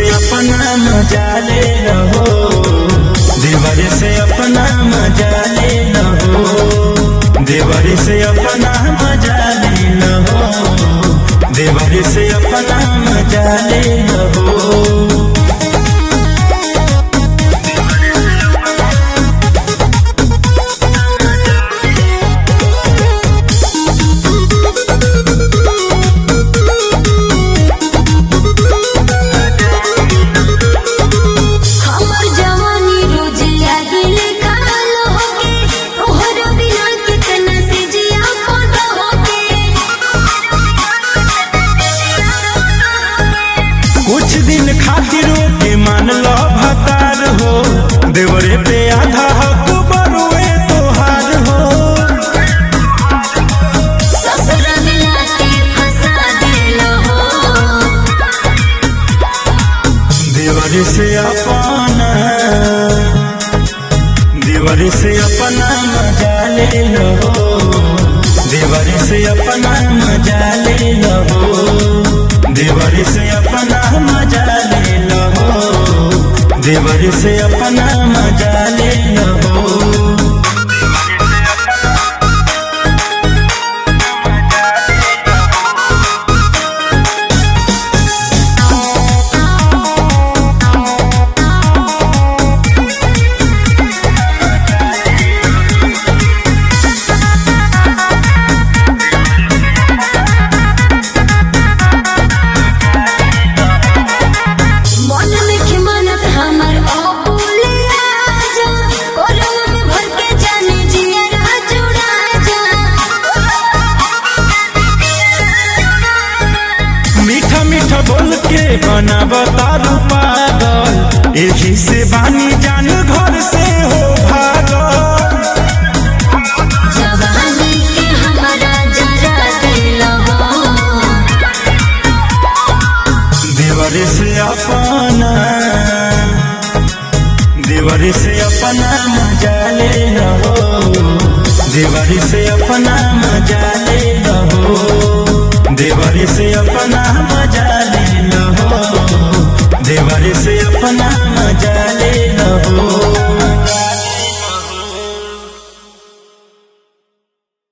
अपना मजा ले रहो देवर से अपना मजा ले रहो देवर से अपना मजा ले रहो देवर से अपना मजा ले रहो हमर जवानी रोज लागिल काल होके तोहर बिना कितना से जिया पद होके कुछ दिन खातिर के मान लो भतार हो देवरे पे आधा हक बरुए तोहार हो ससुर मिला के फंसा देलो हो देवर से अपना देवर से अपना मजा ले लो देवर से अपना मजा ले लो देवर से अपना मजा ले लो देवर से अपना मजा ले लो मन में खिमानत हमर अबुले आजा कोरवा में भर के जाने जिया जुड़ा जा मीठा मीठा बोल के बना बतारू पागल यही से बानी जान घर से हो भागल जवानी के हमारा जरा दिल हो देवर से अपना देवर से अपना मजा ले रहो देवर से अपना मजा